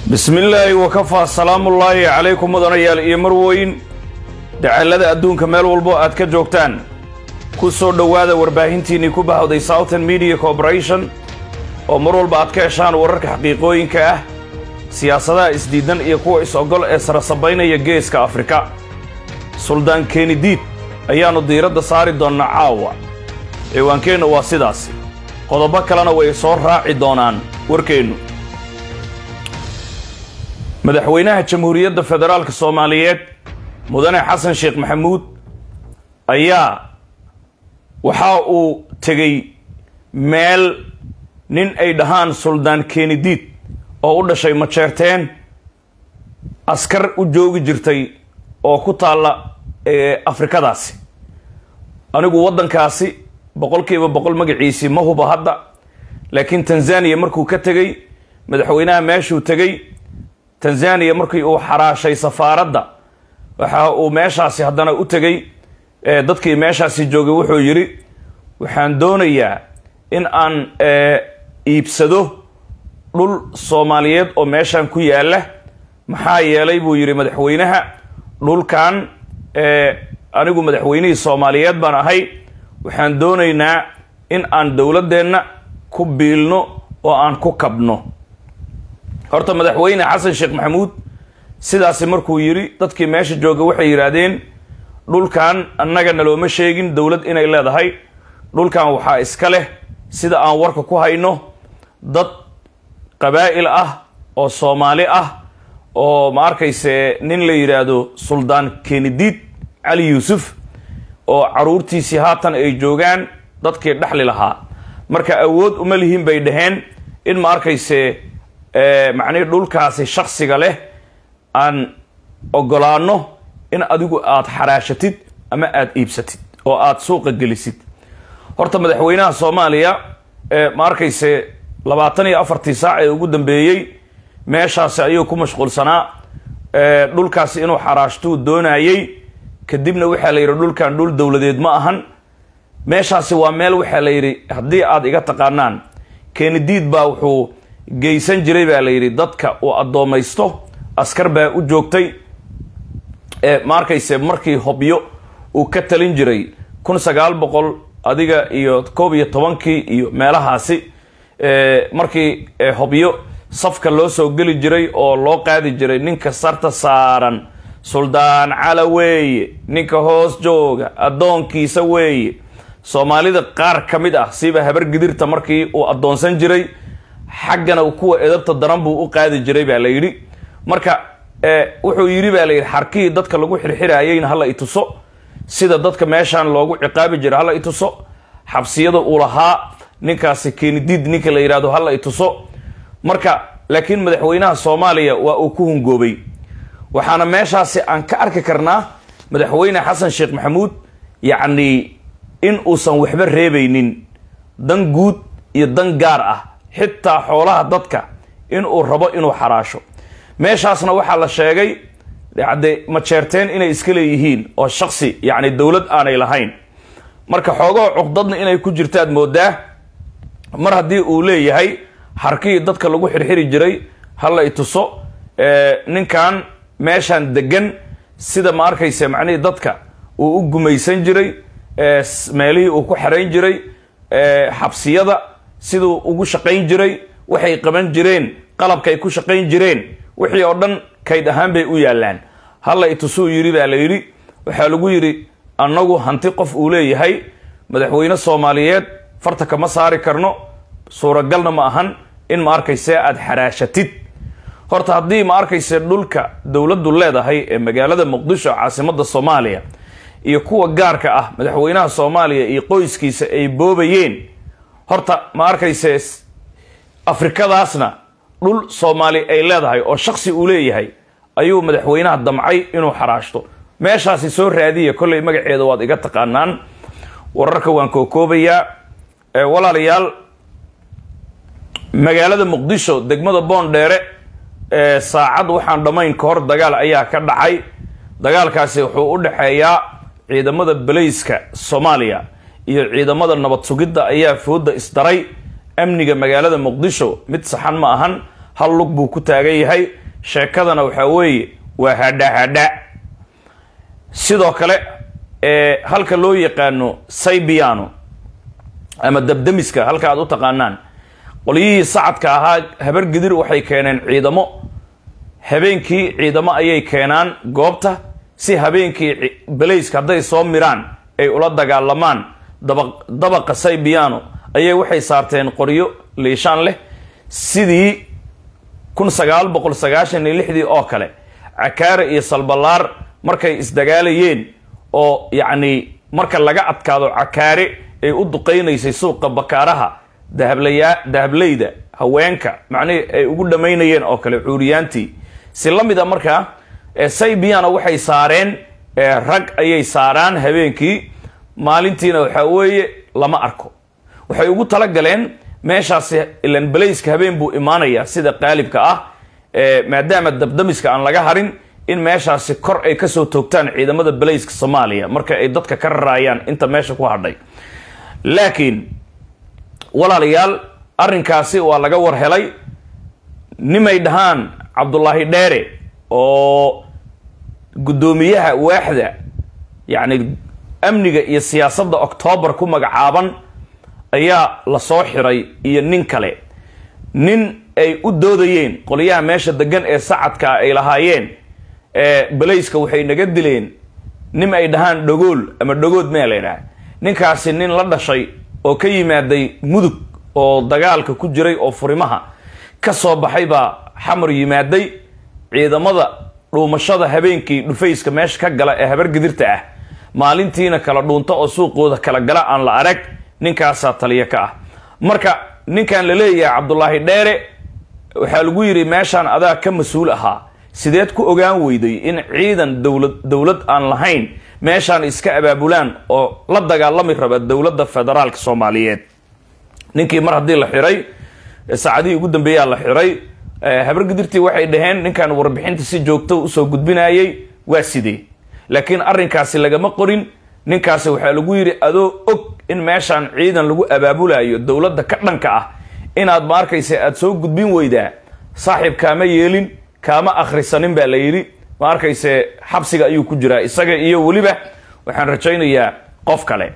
bismillaahi wakafaa salaamullaahi calaykum mudanayaal iyo marweyn dacallada adduunka meel walbo aad ka joogtaan ku soo dhowaada warbaahintiinnii ku bahawday southern media corporation oo mar walba aad ka heshaan wararka xaqiiqooyinka ah siyaasadaha isdiidan iyo kuwa is-ogol ee sarasabaynaya geeska afrika suldaan kenidiid ayaannu diiradda saari doonnaa caawa ciwaankeenna waa sidaasi qodobo kalena way soo raaci doonaan warkeennu madaxweynaha jamhuuriyadda federaalka soomaaliyeed mudane xasan sheekh maxamuud ayaa waxa uu tegey meel nin ay dhahaan suldaan kenidiid oo u dhashay majeerteen askar u joogi jirtay oo ku taalla afrikadaasi anigu waddankaasi boqolkiiba boqol magaciisii ma huba hadda laakiin tanzaniya markuu ka tegey madaxweynaha meeshuu tegey tanzaniya markii uu xaraashay safaaradda waxa uu meeshaasi haddana u tegey dadkii meeshaasi joogay wuxuu yidhi waxaan doonayaa in aan iibsado dhul soomaaliyeed oo meeshan ku yaalla maxaa yeelay buu yidhi madaxweynaha dhulkan anigu madaxweynihii soomaaliyeed baan ahay waxaan doonaynaa in aan dowladdeenna ku biilno oo aan ku kabno horta madaxweyne xasan sheekh maxamuud sidaasi markuu yidhi dadkii meesha jooga waxay yidhaahdeen dhulkan annaga nalooma sheegin dowlad inay leedahay dhulkan waxaa iska leh sida aan warka ku hayno dad qabaa'il ah oo soomaali ah oo ma arkayse nin la yidhaahdo suldaan kenidiid cali yuusuf oo caruurtiisii haatan ay joogaan dadkii dhexli lahaa marka awood uma lihin bay dhaheen in ma arkayse macnihii dhulkaasi shaksiga leh aan ogolaano in adigu aad xaraashatid ama aada iibsatid oo aada suuqa gelisid horta madaxweynaha soomaaliya ma arkayse labaatan iyo afartii saac ee ugu dambeeyey meeshaasi ayuu ku mashquulsanaa dhulkaasi inuu xaraashtuu doonayey kadibna waxaa la yidhi dhulkan dhul dowladeed ma ahan meeshaasi waa meel waxaa la yidhi haddii aada iga taqaanaan kenidiid baa wuxuu geysan jiray baa la yidhi dadka uu addoomaysto askar baa u joogtay ma arkayse markii hobyo uu ka talin jiray kun sagaal boqol adiga iyo koob iyo tobankii iyo meelahaasi markii hobyo safka loo soo geli jiray oo loo qaadi jiray ninka sarta saaran suldaan cala weeye ninka hoos jooga addoonkiisa weeye soomaalida qaar ka mid ah siba habar gidirta markii uu addoonsan jiray xaggana kuwa edabta daran buu u qaadi jiray baa la yidhi marka wuxuu yidhi baa la yidhi xarkihii dadka lagu xirxiraayeyna hala ituso sida dadka meeshaan loogu ciqaabi jiray hala ituso xabsiyada uu lahaa ninkaasi kenidiid ninka la yidhahdo hala ituso marka laakiin madaxweynaha soomaaliya waa uu ku hungoobay waxaana meeshaasi aan ka arki karnaa madaxweyne xasan sheekh maxamuud yacni in uusan waxba reebaynin dan guud iyo dan gaar ah xitaa xoolaha dadka inuu rabo inuu xaraasho meeshaasna waxaa la sheegay de majeerteen inay iska leeyihiin oo shaksi yacni dowlad aanay lahayn marka xoogahoo cuqdadna inay ku jirtaad moodaa mar haddii uu leeyahay harkihii dadka lagu xirxiri jiray hala ituso ninkan meeshaan degan sida ma arkayse macnihii dadka uu u gumaysan jiray meelihii uu ku xerayn jiray xabsiyada siduu ugu shaqayn jiray waxay qaban jireen qalabkaay ku shaqayn jireen wixii oo dhan kayd ahaan bay u yaallaan hala itusuu yidhi baa la yidhi waxaa lagu yidhi annagu hanti qof uu leeyahay madaxweyne soomaaliyeed farta kama saari karno suuragalna ma ahan in ma arkayse aada xaraashatid horta haddii ma arkayse dhulka dowladdu leedahay ee magaalada muqdisho caasimadda soomaaliya iyo kuwa gaarka ah madaxweynaha soomaaliya iyo qoyskiisa ay boobayeen horta ma arkayse afrikadaasna dhul soomaali ay leedahay oo shaksi uu leeyahay ayuu madaxweynaha damcay inuu xaraashto meeshaasi soo raadiya kollay magaceeda waad iga taqaanaan wararka waan kookoobayaa walaalayaal magaalada muqdisho degmada boondheere saacad waxaan dhammayn ka hor dagaal ayaa ka dhacay dagaalkaasi wuxuu u dhexeeyaa ciidamada balayska soomaaliya iyo ciidamada nabad sugidda ayaa fooda isdaray amniga magaalada muqdisho mid saxan ma ahan hal lug buu ku taagan yahay sheekadana waxaa weeye waa hadha hadha sidoo kale halka loo yaqaano saybiano ama dabdamiska halka aad u taqaanaan qolyihii sacadka ahaa habar gidir waxay keeneen ciidamo habeenkii ciidamo ayay keenaan goobta si habeenkii belayska hadday soo miraan ay ula dagaalamaan daba dabaqa saybiano ayay waxay saarteen qoryo liishaan leh sidii kun sagaal boqol sagaashan iyo lixdii oo kale cakaare iyo salbalaar markay isdagaalayeen oo yacni marka laga adkaado cakaare ay u duqaynaysay suuqa bakaaraha dahablaya dahableyda haweenka macnihii ay ugu dhammaynayeen oo kale cuuriyaantii si la mid a markaa saybiana waxay saareen rag ayay saaraan habeenkii maalintiina waxaa weeye lama arko waxay ugu talagaleen meeshaasi ilan belayska habeen buu imaanayaa sida qaalibka ah maadaama dabdamiska aan laga harin in meeshaasi kor ay kasoo toogtaan ciidamada belayska soomaaliya marka ay dadka ka raraayaan inta meesha ku hadhay laakiin walaalayaal arrinkaasi waa laga war helay nimay dhahaan cabdullaahi dheere oo guddoomiyaha waaxda yacni amniga iyo siyaasadda octoobar ku magacaaban ayaa lasoo xiray iyo nin kale nin ay u doodayeen qolyaha meesha degan ee sacadka ay lahaayeen belayska waxay naga dileen nin ay dhahaan dhagool ama dhagood mea la ydhaha ninkaasi nin la dhashay oo ka yimaaday mudug oo dagaalka ku jiray oo furimaha ka soo baxay baa xamar yimaaday ciidamada dhuumashada habeenkii dhufayska meesha ka gala ee habargidirta ah maalintiina kala dhuunta oo suuqooda kala gala aan la arag ninkaasaa taliya ka ah marka ninkan la leeyahay cabdulaahi dheere waxaa lagu yidhi meeshaan adaa ka mas-uul ahaa sideed ku ogaan weyday in ciidan dowlad dowlad aan lahayn meeshaan iska abaabulaan oo la dagaalami raba dowladda federaalka soomaaliyeed ninkii mar haddii la xiray saacadihii ugu dambeeyaa la xiray habargidirtii waxay dhaheen ninkan warbixinta si joogto usoo gudbinayay waa sidee laakiin arrinkaasi lagama qorin ninkaasi waxaa lagu yidhi adoo og in meeshaan ciidan lagu abaabulayo dowladda ka dhanka ah inaad ma arkaysa aada soo gudbin weydaa saaxiib kaama yeelin kaama akhrisanin baa la yidhi ma arkayse xabsiga ayuu ku jiraa isaga iyo weliba waxaan rajaynayaa qof kale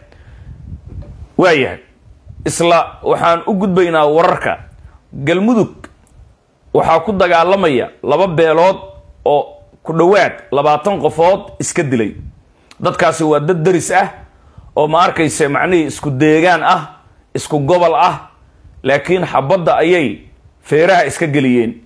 waayahay isla waxaan u gudbaynaa wararka galmudug waxaa ku dagaalamaya laba beelood oo ku dhowaad labaatan qofood iska dilay dadkaasi waa dad daris ah oo ma arkayse macnihii isku deegaan ah isku gobol ah laakiin xabadda ayay feeraha iska geliyeen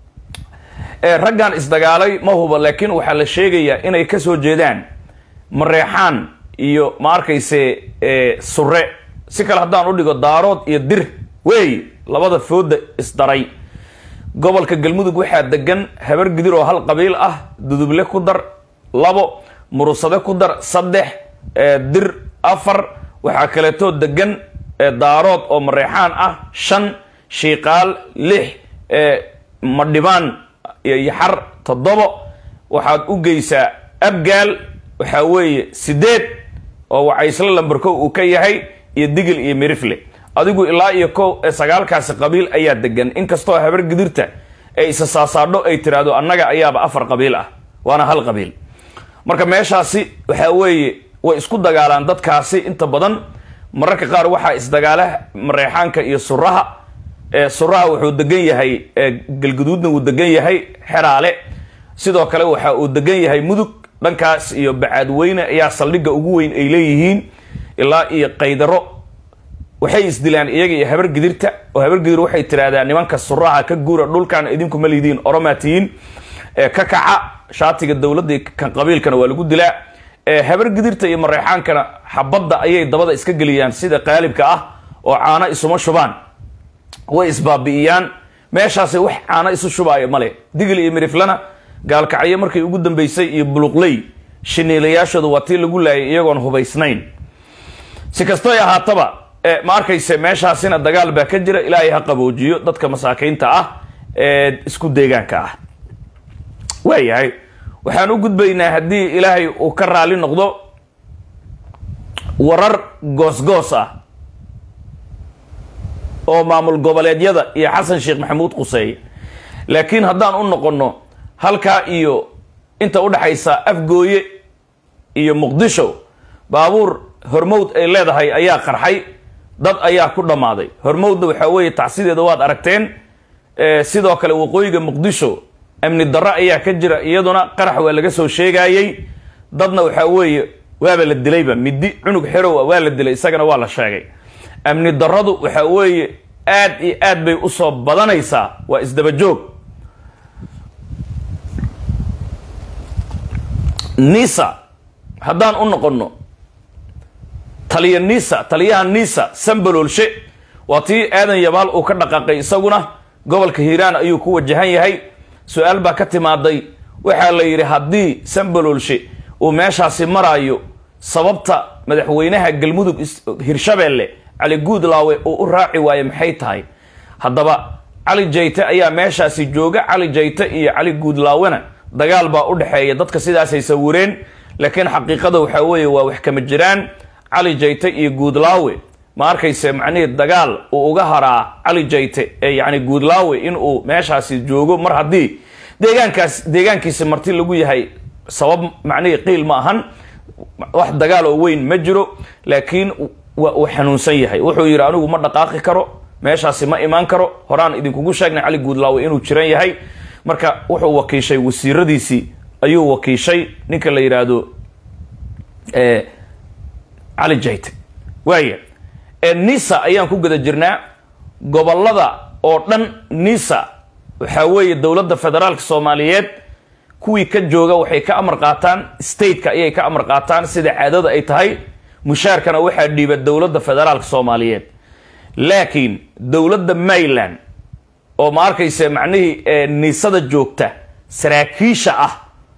raggan isdagaalay ma huba laakiin waxaa la sheegayaa inay kasoo jeedaan mareexaan iyo ma arkayse sure si kale haddaan u dhigo daarood iyo dir wey labada fooda isdaray gobolka galmudug waxaa degan habar gidir oo hal qabiil ah duduble ku dar labo murusade ku dar saddex dir afar waxaa kaleetoo degan daarood oo mareexaan ah shan shiiqaal lix madhibaan yaxar toddobo waxaad u geysaa abgaal waxaa weeye sideed oo wacaysle lambarko uu ka yahay iyo digil iyo mirifle adigu ilaa iyo ko sagaalkaasi qabiil ayaa degan inkastoo habar gidirta ay isa saasaadho ay tiraahdo annaga ayaaba afar qabiil ah waana hal qabiil marka meeshaasi waxaa weeye way isku dagaalaan dadkaasi inta badan mararka qaar waxaa isdagaala mareexaanka iyo suraha suraha wuxuu degan yahay galguduudna wuu degan yahay xeraale sidoo kale waxa uu degan yahay mudug dhankaas iyo bacaadweyne ayaa saldhigga ugu weyn ay leeyihiin ilaa iyo qaydaro waxay isdilaan iyaga iyo habar gidirta oo habar gidir waxay tiraahdaa nimanka suraha ka guura dhulkan idinku ma lidiin oromaatiyiin ka kaca shaatiga dowladda kan qabiilkana waa lagu dilaa habar gidirta iyo mareexaankana xabadda ayay dabada iska geliyaan sida qaalibka ah oo caano isuma shubaan way isbaabi'iyaan meeshaasi wax caano isu shubaayo male digil iyo miriflana gaalkacyo markay ugu dambeysay iyo buluqley shiniilayaashooda waa tii lagu laayay iyagoon hubaysnayn si kastoy ahaataba ma arkayse meeshaasina dagaal baa ka jira ilaahay ha qaboojiyo dadka masaakiinta ah ee isku deegaanka ah waayahay waxaan u gudbaynaa haddii ilaahay uu ka raali noqdo warar goosgoos ah oo maamul goboleedyada iyo xasan sheekh maxamuud quseeye laakiin haddaan u noqonno halkaa iyo inta udhexaysa afgooye iyo muqdisho baabuur hormowd ay leedahay ayaa qarxay dad ayaa ku dhammaaday hormowdna waxaa weeye tacsideeda waad aragteen sidoo kale waqooyiga muqdisho amni darro ayaa ka jira iyaduna qarax waa laga soo sheegayey dadna waxaa weeye waaba la dilayba midi cunug xerow waa la dilay isagana waa la sheegay amni darradu waxaa weeye aad iyo aad bay usoo badanaysaa waa isdabajoog nisa haddaan u noqonno taliya nisa taliyaha nisa sambaloolshe waa tii aadan yabaal uu ka dhaqaaqay isaguna gobolka hiiraan ayuu ku wajahan yahay su-aal baa ka timaaday waxaa la yidhi haddii sambaloolshe uu meeshaasi maraayo sababta madaxweynaha galmudug hirshabeelle cali guudlaawe uu u raaci waaye maxay tahay haddaba cali jayte ayaa meeshaasi jooga cali jayte iyo cali guudlaawena dagaal baa u dhexeeya dadka sidaasay sawireen laakiin xaqiiqada waxaa weeye waa wax kama jiraan cali jayte iyo guudlaawe ma arkayse macnihii dagaal uu uga haraa cali jayte ee yacni guudlaawe inuu meeshaasi joogo mar haddii deegaankaas deegaankiisi marti lagu yahay sabab macnihii qiil ma ahan wax dagaal oo weyn ma jiro laakiin waa uu xanuunsan yahay wuxuu yidhi anigu ma dhaqaaqi karo meeshaasi ma imaan karo horaan idinkugu sheegnay cali guudlaawe inuu jiran yahay marka wuxuu wakiishay wasiiradiisii ayuu wakiishay ninka la yidhaahdo cali jayte waaya nisa ayaan ku guda jirnaa gobolada oo dhan nisa waxaa weeye dowladda federaalka soomaaliyeed kuwii ka jooga waxay ka amar qaataan stateka ayay ka amar qaataan sida caadada ay tahay mushaarkana waxaa dhiiba dowladda federaalka soomaaliyeed laakiin dowladda maryland oo ma arkayse macnihii niisada joogta saraakiisha ah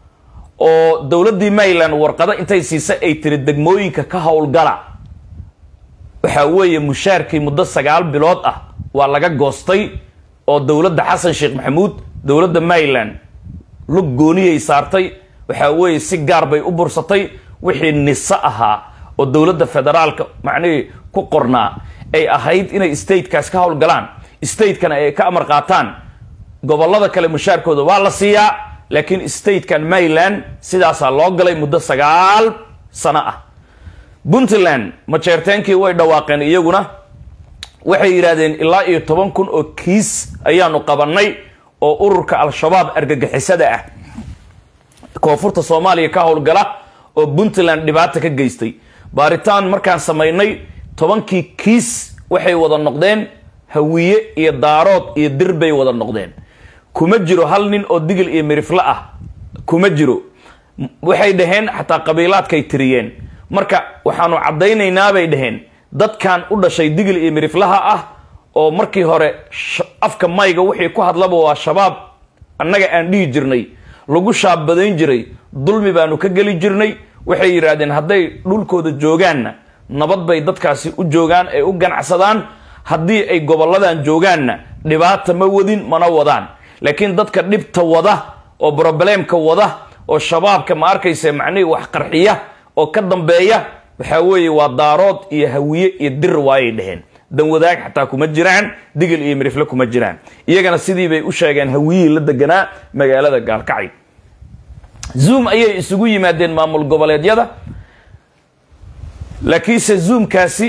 oo dowladdii maryland warqado intay siisa ay tiri degmooyinka ka howlgala waxaa weeye mushaarkii muddo sagaal bilood ah waa laga goostay oo dowladda xasan sheekh maxamuud dowladda maryland lug gooniyay saartay waxaa weeye si gaar bay u bursatay wixii niso ahaa oo dowladda federaalka macnihii ku qornaa ay ahayd inay statekaas ka howlgalaan statekana ay ka amar qaataan gobolada kale mushaarkooda waa la siiyaa laakiin statekan maryland sidaasaa loo galay muddo sagaal sano ah puntland majeerteenkii way dhawaaqeen iyaguna waxay yidhaahdeen ilaa iyo toban kun oo kiis ayaanu qabanay oo ururka al-shabaab argagixisada ah koonfurta soomaaliya ka howlgala oo puntland dhibaata ka geystay baaritaan markaan samaynay tobankii kiis waxay wada noqdeen hawiye iyo daarood iyo dir bay wada noqdeen kuma jiro hal nin oo digil iyo mirifle ah kuma jiro waxay dhaheen xataa qabiilaadkay tiriyeen marka waxaanu caddaynaynaa bay dhaheen dadkan u dhashay digil iyo miriflaha ah oo markii hore afka mayga wixii ku hadlaba waa shabaab annaga aan dhihi jirnay lagu shaabadayn jiray dulmi baanu ka geli jirnay waxay yidhaahdeen hadday dhulkooda joogaanna nabad bay dadkaasi u joogaan ay u ganacsadaan haddii ay goboladan joogaanna dhibaata ma wadin mana wadaan laakiin dadka dhibta wada oo brobleemka wada oo shabaabka ma arkaysa macnihii wax qarxiya oo ka dambeeya waxaa weeye waa daarood iyo hawiye iyo dir waayay dheheen dan wadaag xataa kuma jiraan digil iyo mirifle kuma jiraan iyagana sidii bay u sheegeen hawiyihii la deganaa magaalada gaalkacay zoom ayay isugu yimaadeen maamul goboleedyada laakiinse zoomkaasi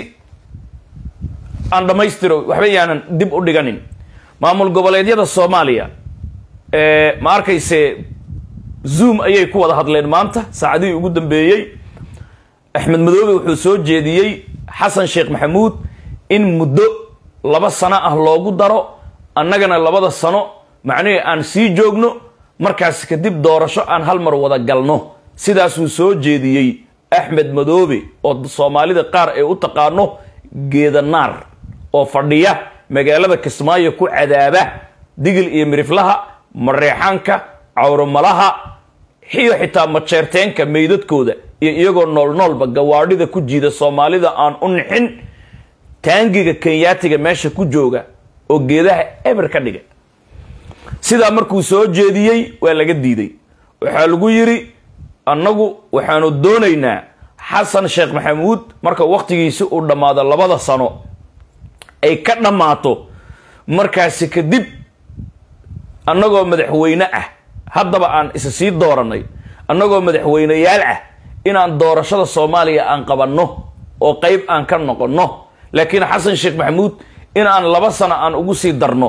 aan dhammaystiro waxba yaanan dib u dhiganin maamul goboleedyada soomaaliya ma arkayse zoom ayay ku wada hadleen maanta saacadihii ugu dambeeyey axmed madoobe wuxuu soo jeediyey xasan sheekh maxamuud in muddo laba sano ah loogu daro annagana labada sano macnihii aan sii joogno markaas kadib doorasho aan hal mar wada galno sidaasuu soo jeediyey axmed madoobe oo soomaalida qaar ay u taqaano geedanaar oo fadhiya magaalada kismaayo ku cadaaba digil iyo miriflaha mareexaanka cawromalaha xiyo xitaa majeerteenka meydadkooda iyo iyagoo noolnoolba gawaadhida ku jiida soomaalida aan u nixin taangiga kenyaatiga meesha ku jooga oo geedaha eber ka dhiga sidaa markuu soo jeediyey waa laga diiday waxaa lagu yidhi annagu waxaanu doonaynaa xasan sheekh maxamuud marka wakhtigiisi uu dhammaado labada sano ay ka dhammaato markaasi kadib annagoo madaxweyne ah haddaba aan isa sii doorannay annagoo madaxweyneyaal ah inaan doorashada soomaaliya aan qabanno oo qayb aan ka noqonno laakiin xasan sheekh maxamuud in aan laba sano aan ugu sii darno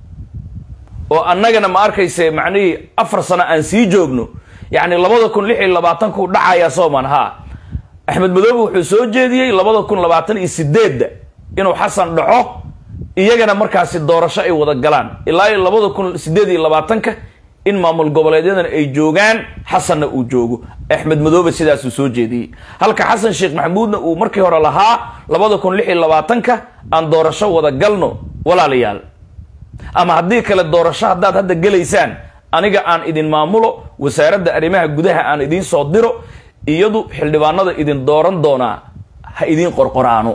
oo annagana ma arkayse macnihii afar sano aan sii joogno yacni labada kun lix iyo labaatanku dhacayaa sooman haa axmed madoobe wuxuu soo jeediyey labada kun labaatan iyo sideedda inuu xasan dhaco iyagana markaasi doorasho ay wada galaan ilaa iyo labada kun sideed iyo labaatanka in maamul goboleedyadana ay joogaan xasanna uu joogo axmed madoobe sidaasuu soo jeediyey halka xasan sheekh maxamuudna uu markii hore lahaa labada kun lix iyo labaatanka aan doorasho wada galno walaalayaal ama haddii kale doorasho haddaad hadda gelaysaan aniga aan idin maamulo wasaaradda arrimaha gudaha aan idiin soo diro iyadu xildhibaanada idin dooran doonaa ha idiin qorqoraano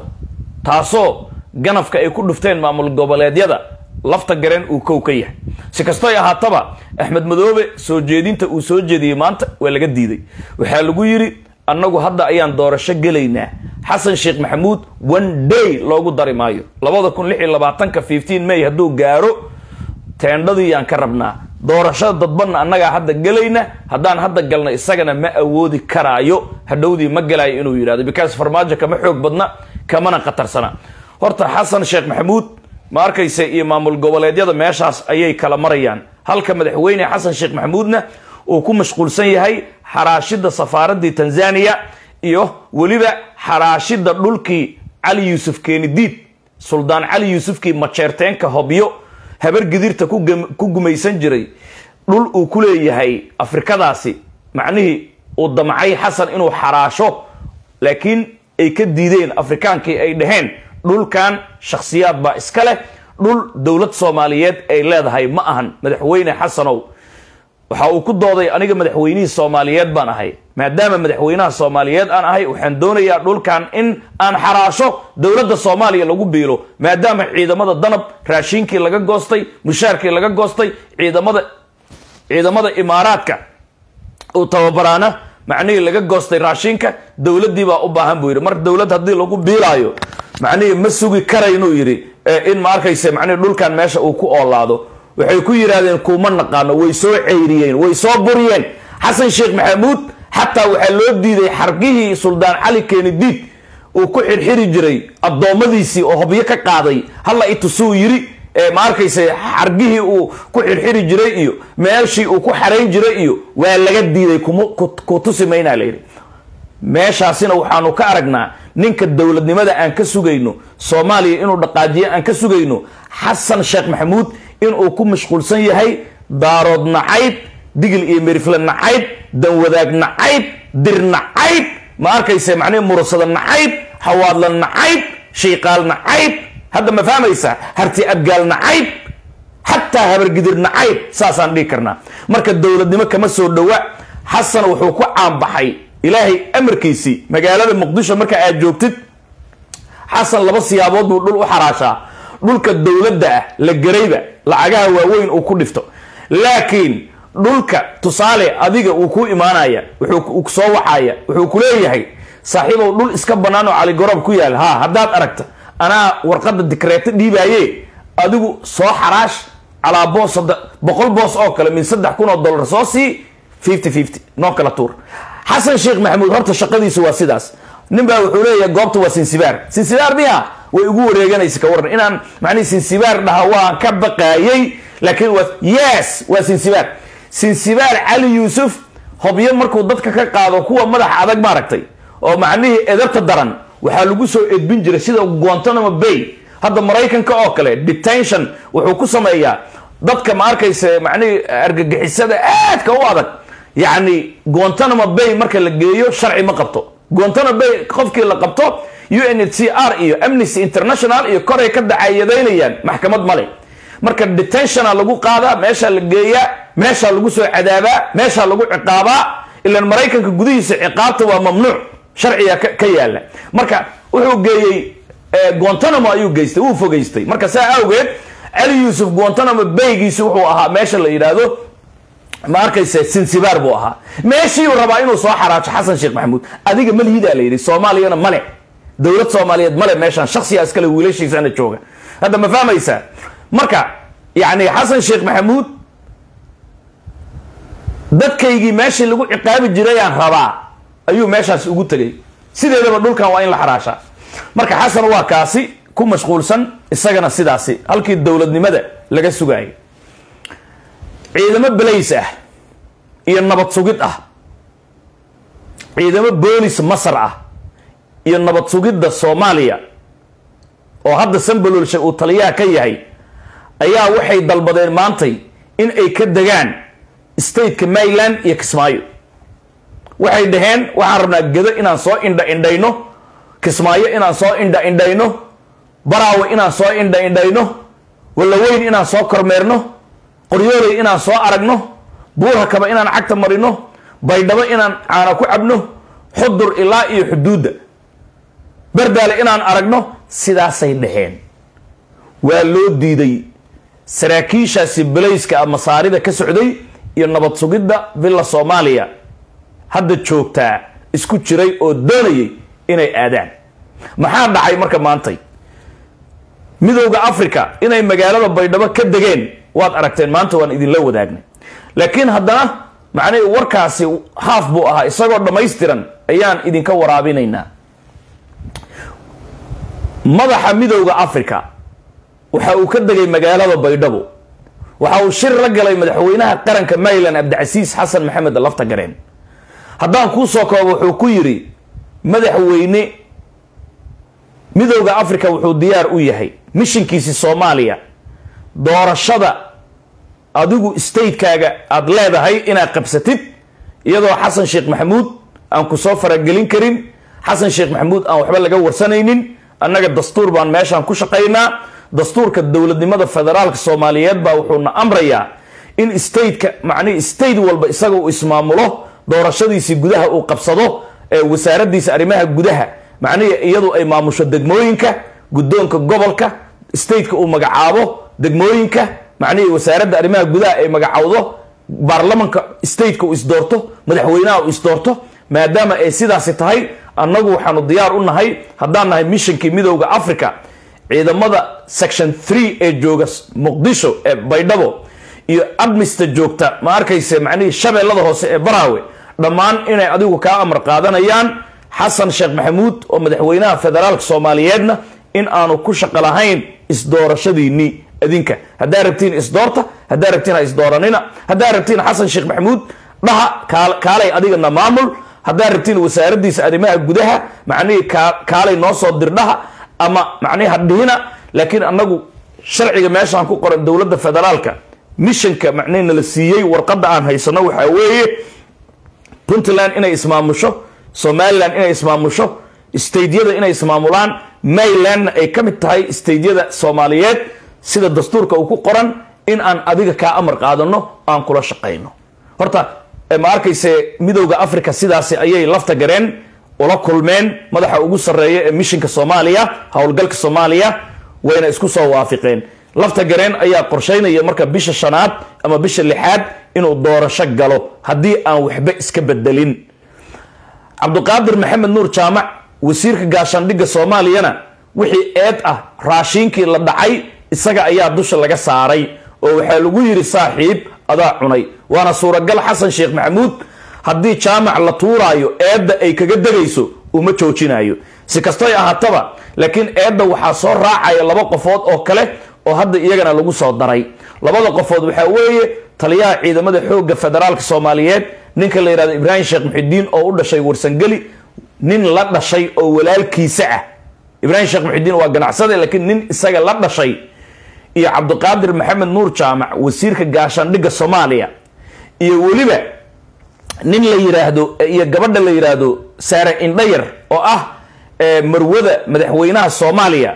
taasoo ganafka ay ku dhufteen maamul goboleedyada lafta gareen uu kow ka yahay si kastoy ahaataba axmed madoobe soo jeedinta uu soo jeediyey maanta waa laga diiday waxaa lagu yidhi annagu hadda ayaan doorasho gelaynaa xasan sheekh maxamuud one day loogu dari maayo labada kun lix iyo labaatanka fifteen may hadduu gaaro teendhadii yaan ka rabnaa doorashada dadbanna annagaa hadda gelayna haddaan hadda galna isagana ma awoodi karaayo hadhowdii ma galaayo inuu yidhahdo because farmaajo kama xoog badna kamana khatarsana horta xasan sheekh maxamuud ma arkayse iyo maamul goboleedyada meeshaas ayay kala marayaan halka madaxweyne xasan sheekh maxamuudna uu ku mashquulsan yahay xaraashidda safaaraddii tanzania iyo weliba xaraashidda dhulkii cali yuusuf keenidiid suldaan cali yuusufkii majeerteenka hobyo habar gidirta ku gumaysan jiray dhul uu ku leeyahay afrikadaasi macnihii uu damcay xasan inuu xaraasho laakiin ay ka diideen afrikaankii ay dhaheen dhulkan shakhsiyaad baa iska leh dhul dowlad soomaaliyeed ay leedahay ma ahan madaxweyne xasanow waxa uu ku dooday aniga madaxweynihii soomaaliyeed baan ahay maadaama madaxweynaha soomaaliyeed aan ahay waxaan doonayaa dhulkan in aan xaraasho dowladda soomaaliya lagu biilo maadaama ciidamada danab raashiinkii laga goostay mushaarkii laga goostay ciidamada ciidamada imaaraadka uu tababaraana macnihii laga goostay raashiinka dowladdii baa u baahan buu yidhi mar dowladd haddii lagu biilaayo macnihii ma sugi karaynuu yidhi in ma arkayse macnihi dhulkan meesha uu ku oolaado waxay ku yidhaahdeen kuuma naqaano way soo ceyriyeen way soo buriyeen xasan sheekh maxamuud xataa waxaa loo diiday xargihii suldaan cali keenidiid uu ku xirxiri jiray addoommadiisii oo hobyo ka qaaday halla itusuu yiri ma arkayse xargihii uu ku xirxiri jiray iyo meeshii uu ku xarayn jiray iyo waa laga diiday ku tusi maynaa layidhi meeshaasina waxaanu ka aragnaa ninka dowladnimada aan ka sugayno soomaaliya inuu dhaqaajiyo aan ka sugayno xasan sheekh maxamuud inuu ku mashquulsan yahay daarood nacayd digil iyo merifle nacayd danwadaag nacayd dir nacayd ma arkayse macnihi murasada nacayd xawaadla nacayd shiiqaal nacayd hadda ma fahmaysa harti abgaal nacayd xataa habargidir nacayd saasaan dhihi karnaa marka dowladnimo kama soo dhowa xasan wuxuu ku caanbaxay ilaahay amarkiisii magaalada muqdisho marka aad joogtid xasan laba siyaabood buu dhul u xaraashaa dhulka dowladda ah la garayba lacagaha waaweyn uu ku dhifto laakiin dhulka tusaale adiga uu ku imaanaya wuxuu soo waxaya wuxuu ku leeyahay saaxiibow dhul iska bannaan oo caligoroob ku yaal ha haddaad aragta anaa warqadda dikreeto dhiibaaye adigu soo xaraash calaa boos boqol boos oo kale min saddex kun oo dollar soo sii fifty fifty noo kala tuur xasan sheekh maxamuud horta shaqadiisu waa sidaas nin baa wuxuu leeyahay goobta waa sinsibaar sinsibaar miya way ugu wareeganaysa ka waran inaan macnihi sinsibaar dhaha waan ka baqaayay laakiin waa yes waa sinsibaar sinsibaar cali yuusuf hobyo markuu dadka ka qaado kuwa madaxa adag maaragtay oo macnihii edabta daran waxaa lagu soo edbin jiray sida guantanamo bay hadda maraykanka oo kale detention wuxuu ku sameeyaa dadka ma arkayse macnihii argagixisada aadka u adag yacni guantanamo bay marka la geeyo sharci ma qabto guantanamo bay qofkii la qabto u n h c r iyo amnesty international iyo koray ka dacayadaynayaan maxkamad male marka detentiona lagu qaadaa meeshaa la geeyaa meeshaa lagu soo cadaabaa meeshaa lagu ciqaabaa ilan maraykanka gudihiisa ciqaabta waa mamnuuc sharciga ka yaala marka wuxuu geeyey guantanamo ayuu geystay wuu fogeystay marka saa awgeed cali yuusuf guantanamo baygiisi wuxuu ahaa meesha la yidhaahdo ma arkayse sinsibaar buu ahaa meeshiiu rabaa inuu soo xaraajo xasan sheekh maxamuud adiga malhidaa la yidhi soomaaliyana male dowlad soomaaliyeed male meeshaan shaksiyaa iskale wiilashiisana jooga hadda ma fahmaysaa marka yani xasan sheekh maxamuud dadkaygii meeshii lagu ciqaabi jirayaan rabaa ayuu meeshaasi ugu tegay sideedaba dhulkan waa in la xaraashaa marka xasan waa kaasi ku mashquulsan isagana sidaasi halkii dowladnimada laga sugaayay ciidamo balays ah iyo nabad sugid ah ciidamo boolis masar ah iyo nabad sugidda soomaaliya oo hadda sambalolshe uu taliyaha ka yahay ayaa waxay dalbadeen maantay in ay ka degaan stateka maryland iyo kismaayo waxay dhaheen waxaan rabnaa gedo inaan soo indha indhayno kismaayo inaan soo indha indhayno baraawe inaan soo indha indhayno wallaweyn inaan soo kormeerno qoryooley inaan soo aragno buurhakaba inaan cagta marino baydhabo inaan caana ku cabno xudur ilaa iyo xuduudda bardaale inaan aragno sidaasay dhaheen waa loo diiday saraakiishaasi balayska ah masaarida ka socday iyo nabad sugidda villa soomaaliya hadda joogtaa isku jiray oo doonayay inay aadaan maxaa dhacay marka maantay midowda africa inay magaalada baydhabo ka degeen waad aragteen maanta waan idinla wadaagnay laakiin haddana macnihii warkaasi haaf buu ahaa isagoo dhammaystiran ayaan idinka waraabinaynaa madaxa midowda africa waxa uu ka degay magaalada baydhabo waxa uu shir la galay madaxweynaha qaranka maryland cabdicasiis xasan maxamed lafta gareen haddaan kuu soo koobo wuxuu ku yidhi madaxweyne midowda africa wuxuu diyaar u yahay mishinkiisi soomaaliya doorashada adigu statekaaga aada leedahay inaad qabsatid iyadoo xasan sheekh maxamuud aan ku soo faragelin karin xasan sheekh maxamuud aan waxba laga warsanaynin annaga dastuur baan meeshaan ku shaqaynaa dastuurka dowladnimada federaalka soomaaliyeed baa wuxuuna amrayaa in stateka macnihi state walba isaga uu ismaamulo doorashadiisii gudaha uu qabsado ee wasaaradiisa arrimaha gudaha macnihii iyadu ay maamusho degmooyinka guddoonka gobolka stateka uu magacaabo degmooyinka macnihii wasaaradda arrimaha gudaha ay magacowdo baarlamanka stateka uu isdoorto madaxweynaha uu isdoorto maadaama ay sidaasi tahay annagu waxaanu diyaar u nahay haddaan nahay missionkii midowda africa ciidamada section three ee jooga muqdisho ee baydhabo iyo admista joogta ma arkayse macnihii shabeellada hoose ee baraawe dhammaan inay adigu kaa amar qaadanayaan xasan sheekh maxamuud oo madaxweynaha federaalka soomaaliyeedna in aanu ku shaqo lahayn isdoorashadiinii adinka haddaa rabtiin isdoorta haddaa rabtiin ha isdooranina haddaa rabtiin xasan sheekh maxamuud dhaha kaalay adigana maamul haddaa rabtiin wasaaradiisa arrimaha gudaha macnihii kaalay noo soo dirdhaha ama macnihi hadhihina laakiin annagu sharciga meeshaan ku qoran dowladda federaalka missionka macnihi nala siiyey warqadda aan haysano waxaa weeye puntland inay ismaamusho somalilan inay ismaamusho staydyada inay ismaamulaan marylandna ay ka mid tahay staydyada soomaaliyeed sida dastuurka uu ku qoran in aan adiga kaa amar qaadano aan kula shaqayno horta ma arkayse midowda africa sidaasi ayay lafta gareen ula kulmeen madaxa ugu sarreeya ee mishinka soomaaliya howlgalka soomaaliya wayna isku soo waafiqeen lafta gareen ayaa qorshaynaya marka bisha shanaad ama bisha lixaad inuu doorasho galo haddii aan waxba iska bedelin cabdiqaadir maxamed nuur jaamac wasiirka gaashaandhigga soomaaliyana wixii eed ah raashiinkii la dhacay isaga ayaa dusha laga saaray oo waxaa lagu yidhi saaxiib adaa cunay waana suuragal xasan sheekh maxamuud haddii jaamac la tuuraayo eedda ay kaga degayso uma joojinayo si kastoy ahaataba laakiin eedda waxaa soo raacaya laba qofood oo kale oo hadda iyagana lagu soo daray labada qofood waxaa weeye taliyaha ciidamada xoogga federaalka soomaaliyeed ninka la yidhahdo ibraahim sheekh muxidiin oo u dhashay warsangeli nin la dhashay oo walaalkiisa ah ibraahim sheekh muxidiin waa ganacsade laakiin nin isaga la dhashay iyo cabdiqaadir maxamed nuur jaamac wasiirka gaashaandhigga soomaaliya iyo weliba nin la yiraahdo iyo gabadha la yiraahdo saare indhayar oo ah marwada madaxweynaha soomaaliya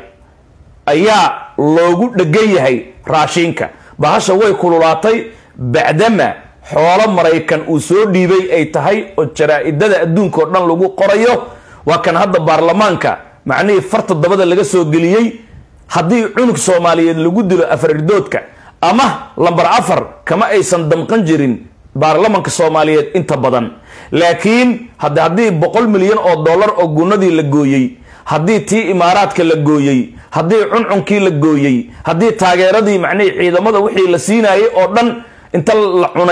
ayaa loogu dhegan yahay raashiinka bahasha way kululaatay bacdama xoolo maraykan uu soo dhiibay ay tahay oo jaraa-idada adduunka oo dhan lagu qorayo waa kan hadda baarlamaanka macnihii farta dabada laga soo geliyey haddii cunug soomaaliyeed lagu dilo afarridoodka ama lambar afar kama aysan damqan jirin baarlamanka soomaaliyeed inta badan laakiin hadda haddii boqol milyan oo dollar oo gunadii la gooyey haddii tii imaaraadka la gooyey haddii cuncunkii la gooyey haddii taageeradii macnihii ciidamada wixii la siinaayay oo dhan inta la cunay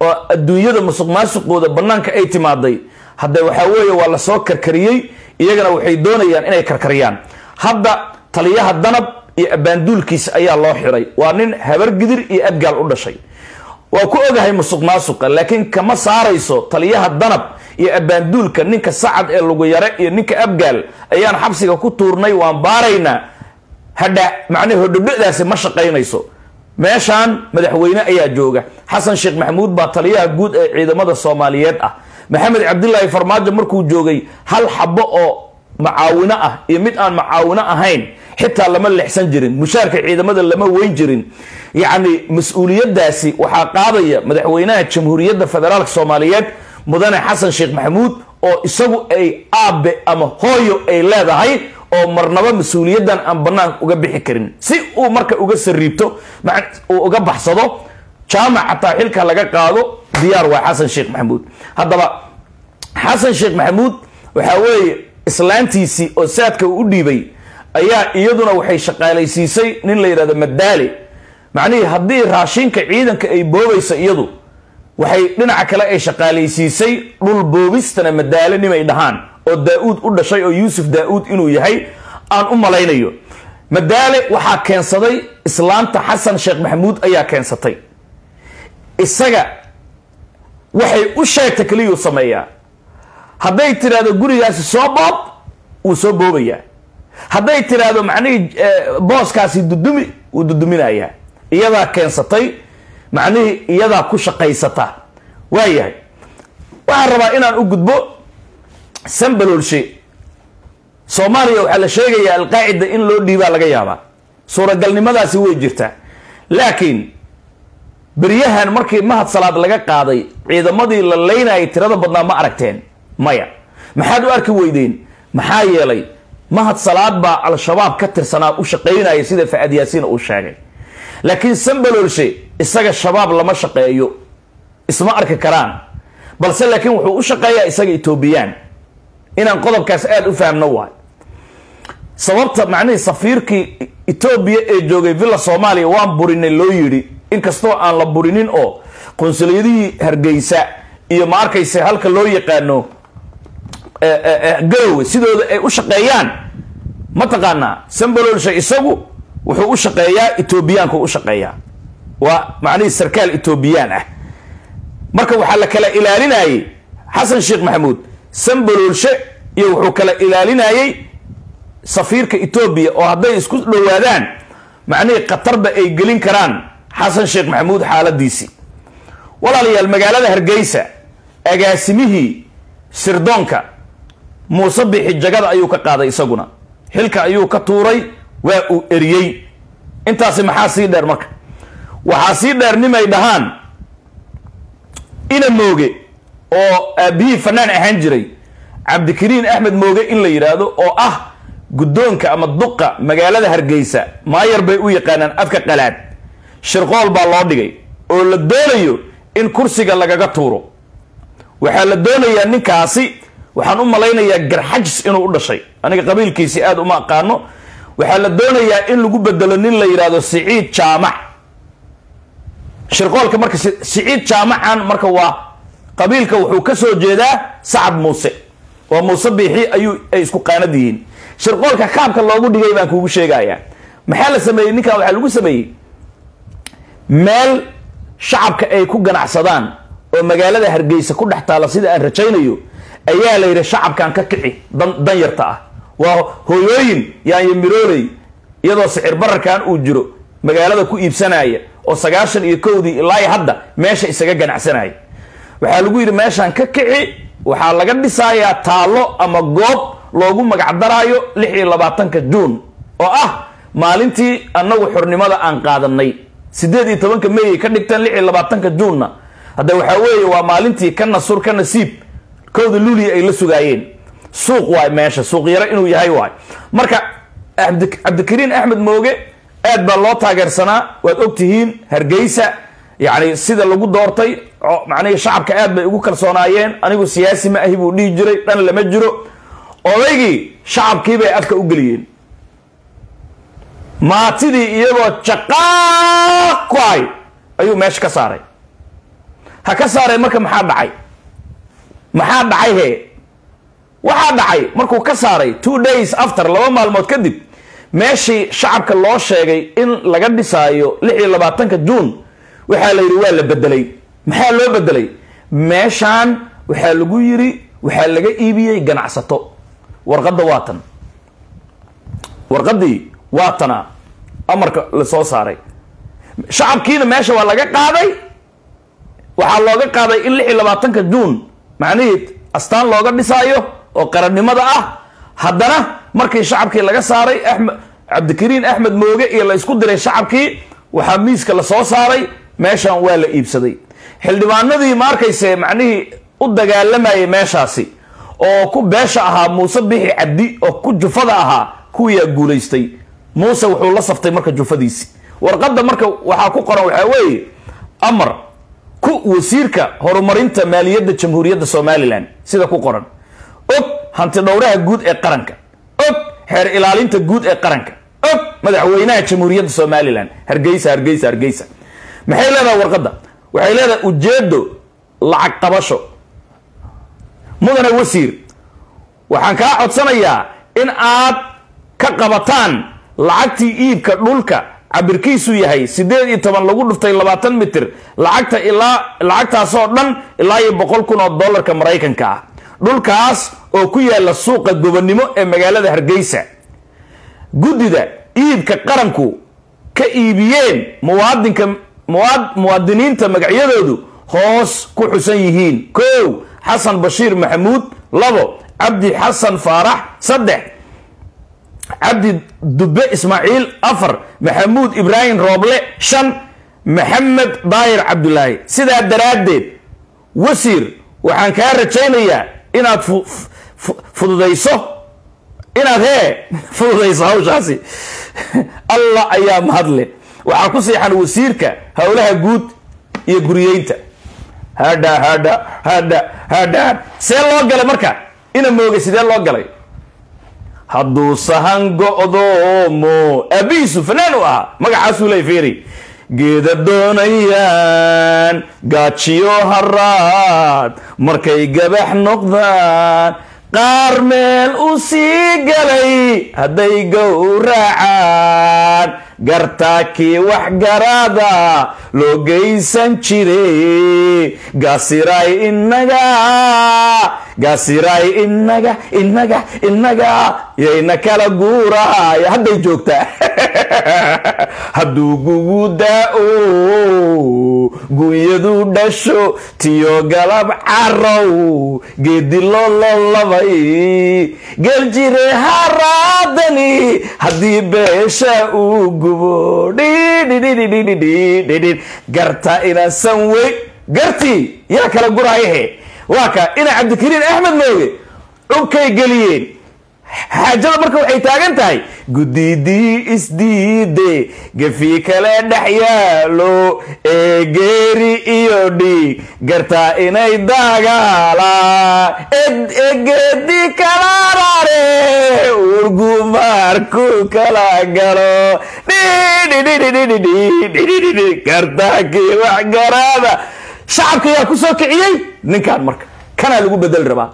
oo adduunyada musuq maasuqooda bannaanka ay timaaday hadde waxaa weeye waa lasoo karkariyey iyagana waxay doonayaan inay karkariyaan hadda taliyaha danab iyo abbaanduulkiisa ayaa loo xiray waa nin habargidir iyo abgaal u dhashay waa ku ogahay musuq maasuqa laakiin kama saarayso taliyaha danab iyo abbaanduulka ninka sacad ee lugu yare iyo ninka abgaal ayaan xabsiga ku tuurnay waan baaraynaa hadha macnii hodhodhodaasi ma shaqaynayso meeshaan madaxweyne ayaa jooga xasan sheekh maxamuud baa taliyaha guud ee ciidamada soomaaliyeed ah maxamed cabdilaahi farmaajo markuu joogay hal xabo oo macaawino ah iyo mid aan macaawino ahayn xitaa lama lexsan jirin mushaarka ciidamada lama weyn jirin yacni mas-uuliyadaasi waxaa qaadaya madaxweynaha jamhuuriyadda federaalk soomaaliyeed mudane xasan sheekh maxamuud oo isagu ay aabe ama hooyo ay leedahay oo marnaba mas-uuliyaddan aan banaanka uga bixi karin si uu marka uga sariibto uu uga baxsado jaamac xataa xilka laga qaado diyaar waa xasan sheekh maxamuud haddaba xasan sheekh maxamuud waxaa weeye islaantiisii oo saadka uu u dhiibay ayaa iyaduna waxay shaqaalaysiisay nin la yidhahdo madaale macnihii haddii raashinka ciidanka ay boobaysa iyadu waxay dhinaca kale ay shaqaalaysiisay dhul boobistana madaale nimay dhahaan oo daa-uud u dhashay oo yuusuf daa-uud inuu yahay aan u malaynayo madaale waxaa keensaday islaanta xasan sheekh maxamuud ayaa keensatay isaga waxay u sheegta keliyuu sameeyaa hadday tidhaahdo gurigaasi soo boob wuu soo boobayaa hadday tidhaahdo macnihii booskaasi dudumi wuu duduminayaa iyadaa keensatay macnihii iyadaa ku shaqaysata waayahay waxaan rabaa inaan u gudbo sambaloolshe soomaaliya waxaa la sheegayaa alqaacida in loo dhiibaa laga yaabaa suuragalnimadaasi way jirtaa laakiin beryahan markii mahad salaad laga qaaday ciidamadii la leynayay tirada badnaa ma aragteen maya maxaad u arki weydeen maxaa yeelay mahad salaad baa al-shabaab ka tirsanaa u shaqaynaya sida facad yaasiin uu sheegay laakiin sambaloolshe isaga shabaab lama shaqeeyo isma arki karaan balse laakiin wuxuu u shaqeeyaa isaga etoobiyaan inaan qodobkaas aada u fahamno waay sababta macnihii safiirkii etoobiya ee joogay villa soomaaliya waan burinay loo yidhi inkastoo aan la burinin oo qunsuliyadihii hargeysa iyo ma arkayse halka loo yaqaano garowe sidooda ay u shaqeeyaan mataqaanaa sambalolsha isagu wuxuu u shaqeeyaa etoobiyaanku u shaqeeyaa waa macnihii sarkaal etoobiyaan ah marka waxaa la kala ilaalinayay xasan sheekh maxamuud sambalolshe iyo wuxuu kala ilaalinayay safiirka etoobiya oo hadday isku dhowaadaan macnihii khatarba ay gelin karaan xasan sheekh maxamuud xaaladiisii walaalayaal magaalada hargeysa agaasimihii sirdoonka muuse bixi jagada ayuu ka qaaday isaguna xilka ayuu ka tuuray waa uu eriyey intaasi maxaa sii dheer marka waxaa sii dheer nimay dhahaan ina mooge oo aabihii fanaan ahaan jiray cabdikariin axmed mooge in la yidhaahdo oo ah guddoonka ama duqa magaalada hargeysa maayar bay u yaqaanaan afka qalaad shirqool baa loo dhigay oo la doonayo in kursiga lagaga tuuro waxaa la doonayaa ninkaasi waxaan u malaynayaa garxajis inuu u dhashay aniga qabiilkiisi aada uma aqaano waxaa la doonayaa in lagu bedelo nin la yidhaahdo siciid jaamac shirqoolka marka siciid jaamacan marka waa qabiilka wuxuu ka soo jeedaa sacad muuse waa muuse biixi ayuu ay isku qaanad yihiin shirqoolka kaabka loogu dhigay baan kuugu sheegayaa maxaa la sameeyey ninkan waxaa lagu sameeyey meel shacabka ay ku ganacsadaan oo magaalada hargeysa ku dhex taala sida aan rajaynayo ayaa la yidhi shacabkan ka kici dan dan yarta ah waa hooyooyin yaanyo mirooley iyadoo sicir bararkan uu jiro magaalada ku iibsanaya oo sagaashan iyo kowdii ilaa hadda meesha isaga ganacsanaya waxaa lagu yidhi meeshaan ka kici waxaa laga dhisayaa taallo ama goob loogu magacdaraayo lix iyo labaatanka juun oo ah maalintii annagu xornimada aan qaadanay siddeed iyo tobanka meyay ka dhigteen lix iyo labaatanka juunna hadda waxaa weeye waa maalintii ka nasur ka nasiib kowda luuliya ay la sugaayeen suuq waay meesha suuq yaro inuu yahay waay marka cabdikariin axmed mooge aad baa loo taageersanaa waad ogtihiin hargeysa yacni sida lagu doortay macnihii shacabka aad bay ugu kalsoonaayeen anigu siyaasi ma ahi buu dhihi jiray dhan lama jiro odaygii shacabkii bay afka u geliyeen maatidii iyagoo jaqaaq ku hay ayuu meesha ka saaray ha ka saareen marka maxaa dhacay maxaa dhacay he waxaa dhacay markuu ka saaray two days after laba maalmood kadib meeshii shacabka loo sheegay in laga dhisaayo lix iyo labaatanka juun waxaa la yidhi waa la bedelay maxaa loo bedelay meeshaan waxaa lagu yidhi waxaa laga iibiyey ganacsato warqadda waa tan warqaddii waa tana amarka la soo saaray shacabkiina meesha waa laga qaaday waxaa looga qaaday in lix iyo labaatanka juun macnihii astaan looga dhisaayo oo qarannimada ah haddana markii shacabkii laga saaray axmed cabdikariin axmed mooge iyo la isku diray shacabkii waxaa miiska la soo saaray meeshan waa la iibsaday xildhibaanadii ma arkayse macnihii u dagaalamayay meeshaasi oo ku beesha ahaa muuse bixi cabdi oo ku jufada ahaa kuwiyaa guulaystay muuse wuxuu la saftay marka jufadiisi warqadda marka waxaa ku qoran waxaa weeye amar ku wasiirka horumarinta maaliyadda jamhuuriyadda somalilan sida ku qoran og hanti dhowraha guud ee qaranka og xeer ilaalinta guud ee qaranka og madaxweynaha jamhuuriyadda somalilan hargeysa hargeysa hargeysa maxay leedahay warqadda waxay leedahay ujeedo lacag qabasho mudane wasiir waxaan kaa codsanayaa in aad ka qabataan lacagtii iibka dhulka cabirkiisu yahay siddeed iyo toban lagu dhuftay labaatan mitir lacagta ilaa lacagtaasoo dhan ilaa iyo boqol kun oo dollarka maraykanka ah dhulkaas oo ku yaala suuqa gobonnimo ee magaalada hargeysa guddida iibka qaranku ka iibiyeen muwaadinka muwaadiniinta magacyadoodu hoos ku xusan yihiin kow xasan bashiir maxamuud labo cabdi xasan faarax saddex cabdi dube ismaaciil afar maxamuud ibraahim rooble shan maxamed daayir cabdulaahi sidaa daraaddeed wasiir waxaan kaa rajaynayaa inaad fududayso inaad hee fududayso hawshaasi allah ayaa mahadle waxaa ku siixan wasiirka howlaha guud iyo guriyeynta hadha hadha hadha hadha see loo galay marka ina moogay sidee loo galay hadduu sahan go'doomo aabihiisu fanaan u ahaa magacaasuu ley fiiri geeda doonayaan gaajiyo haraad markay gabax noqdaan qaar meel u sii galay hadday gowracaan gartaakii waxgaraada loo geysan jiray gaasiray inaga gaasiray inaga inaga inaga yayna kala guuraaya hadday joogtaa hadduu gugu daa-o gunyadu dhasho tiyo galab carow geedi lololabay geljire haraadani haddii beesha uu gubo dhidhidhidhidhidhidhidhidhidhid garta inasan wey gartii yaa kala guraayahe waa ka ina cabdikariin axmed mooge dhubkay geliyeen xaajada marka waxay taagan tahay guddidii isdiide gefi kale dhex yaalo ee geeri iyo dhiig gartaa inay dagaalaan egeedi kala rare urgumaarku kala galo gartaakii waxgaraada shacabka yaa ku soo kiciyey ninkaan marka kanaa lagu bedeli rabaa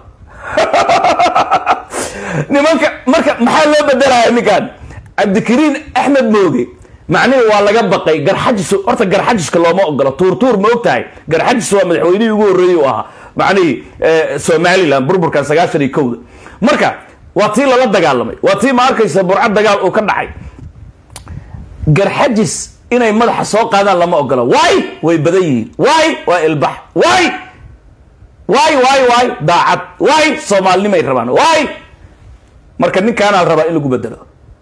nimanka marka maxaa loo bedelaya ninkan cabdikariin axmed mooge macnihi waa laga baqay garxajis horta garxajiska looma ogolo tuurtuur ma og tahay garxajis waa madaxweynihii ugu horreeyey u ahaa macnihii somalilan burburkan sagaashan iyo kowda marka waa tii lala dagaalamay waa tii ma arkaysa burco dagaal uu ka dhacay garxajis inay madaxa soo qaadaan lama ogola waay way badan yihiin waay waa ilbax waay waay waay waay daacad waay soomaalinimay rabaan waay marka ninkaanaa la rabaa in lagu bedelo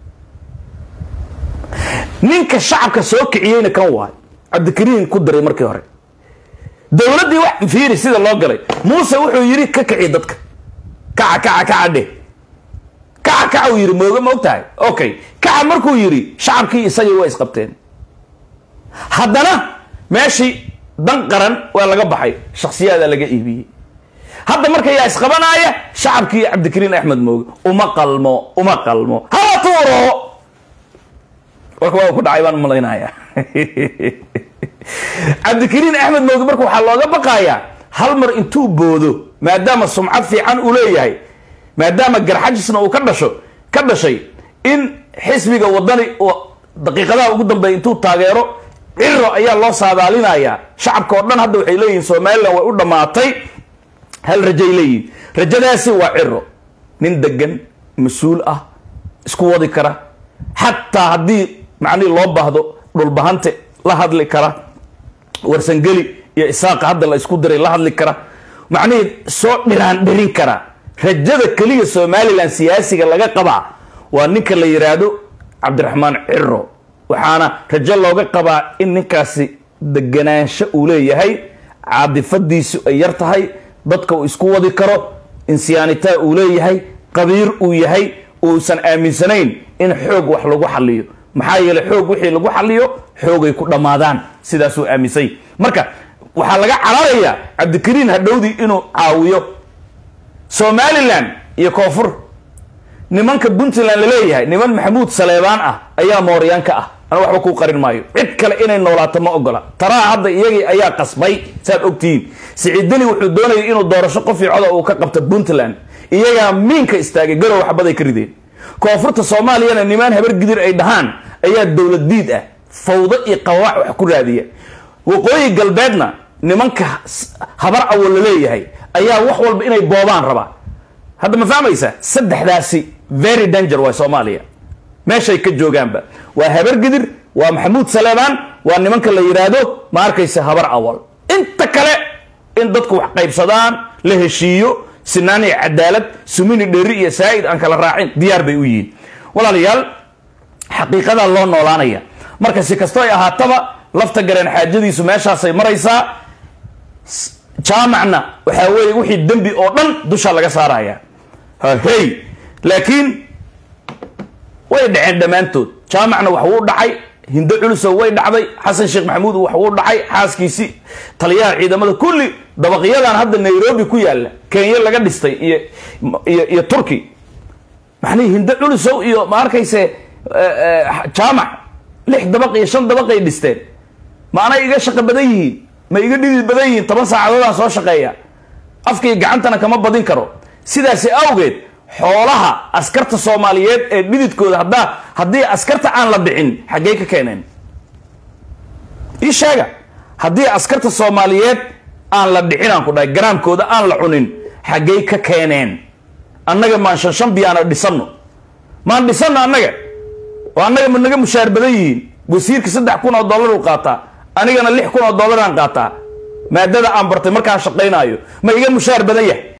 ninka shacabka soo kiciyeyna kan waay cabdikariin ku diray markii hore dowladdii wax fiiri sida loo galay muuse wuxuu yidhi ka kici dadka kaca kaca kaca dheh kaca kaca uu yidhi mooga ma og tahay okay kaca markuu yidhi shacabkii isagii waa isqabteen haddana meeshii dan qaran waa laga baxay shaksiyaada laga iibiyey hadda marka yaa isqabanaaya shacabkii cabdikariin axmed mooge uma qalmo uma qalmo hala tuuro warka waa ku dhacay baan umalaynaya cabdikariin axmed mooge marka waxaa looga baqayaa hal mar intuu boodo maadaama sumcad fiican uu leeyahay maadaama garxajisna uu ka dhasho ka dhashay in xisbiga wadani daqiiqadaha ugu dambeeya intuu taageero ciro ayaa loo saadaalinayaa shacabka oo dhan hadda waxay leeyihiin somalilan way u dhammaatay hal rajay leeyihiin rajadaasi waa ciro nin degan mas-uul ah isku wadi kara xataa haddii macnihii loo baahdo dhulbahante la hadli kara warsangeli iyo isaaqa hadda la isku diray la hadli kara macnihii soo dhiraan dhirin kara rajada keliya somalilan siyaasiga laga qabaa waa ninka la yidhaahdo cabdiraxmaan ciro waxaana rajo looga qabaa in ninkaasi deganaansho uu leeyahay caadifadiisu ay yar tahay dadka uu isku wadi karo insiyaanitaa uu leeyahay qabiir uu yahay uusan aaminsanayn in xoog wax lagu xaliyo maxaa yeeley xoog wixii lagu xaliyo xoogay ku dhammaadaan sidaasuu aaminsay marka waxaa laga cararayaa cabdikariin hadhowdii inuu caawiyo somalilan iyo koonfur nimanka puntland laleeyahay niman maxamuud saleebaan ah ayaa mooryaanka ah ana waxba kuu qarin maayo cid kale inay noolaato ma ogola taraa hadda iyagii ayaa qasbay saad ogtihiin siciidani wuxuu doonayay inuu doorasho qof io coda uu ka qabto puntland iyagaa miinka istaagay garow waxbaday ka rideen koonfurta soomaaliyana nimaan habar gidir ay dhahaan ayaa dowlad diid ah fawdo iyo qabaax wax ku raadiya waqooyi galbeedna nimanka habar awo la leeyahay ayaa wax walba inay boobaan rabaa hadda ma fahmaysa saddexdaasi very danger waa soomaaliya meeshay ka joogaanba waa habar gidir waa maxamuud saleebaan waa nimanka la yidhaahdo ma arkaysa habar awal inta kale in dadku wax qaybsadaan la heshiiyo sinaan iyo cadaalad sumini dheri iyo saa'id aan kala raacin diyaar bay u yihiin walaalayaal xaqiiqadaa loo noolaanaya marka si kastoo ay ahaataba lafta gareen xaajadiisu meeshaasay maraysaa jaamacna waxaa weeye wixii dembi oo dhan dusha laga saaraya hey laakiin way dhaceen dhammaantood jaamacna wax wuu dhacay hindo culusow way dhacday xasan sheekh maxamuud wax wuu dhacay xaaskiisii taliyaha ciidamada kulli dabaqyadan hadda nairobi ku yaalla kenya laga dhistay iyo iyo iyo turki macnihi hindo culusow iyo ma arkayse jaamac lix dabaq iyo shan dabaqay dhisteen ma anay iga shaqo badan yihiin ma iga dhidid badan yihiin toban saacadoodaan soo shaqeeya afkii gacantana kama badin karo sidaasi awgeed xoolaha askarta soomaaliyeed ee dhididkooda haddaa haddii askarta aan la dhicin xaggey ka keeneen ii sheega haddii askarta soomaaliyeed aan la dhicin aan ku dhahay garaamkooda aan la cunin xaggey ka keeneen annaga maan shan shan biyaana dhisanno maan dhisanno annaga oo annaga ma naga mushaar badan yihiin wasiirka saddex kun oo dollar uu qaataa anigana lix kun oo dollar aan qaataa maadada aan bartay markaan shaqaynaayo ma iga mushaar badan yahay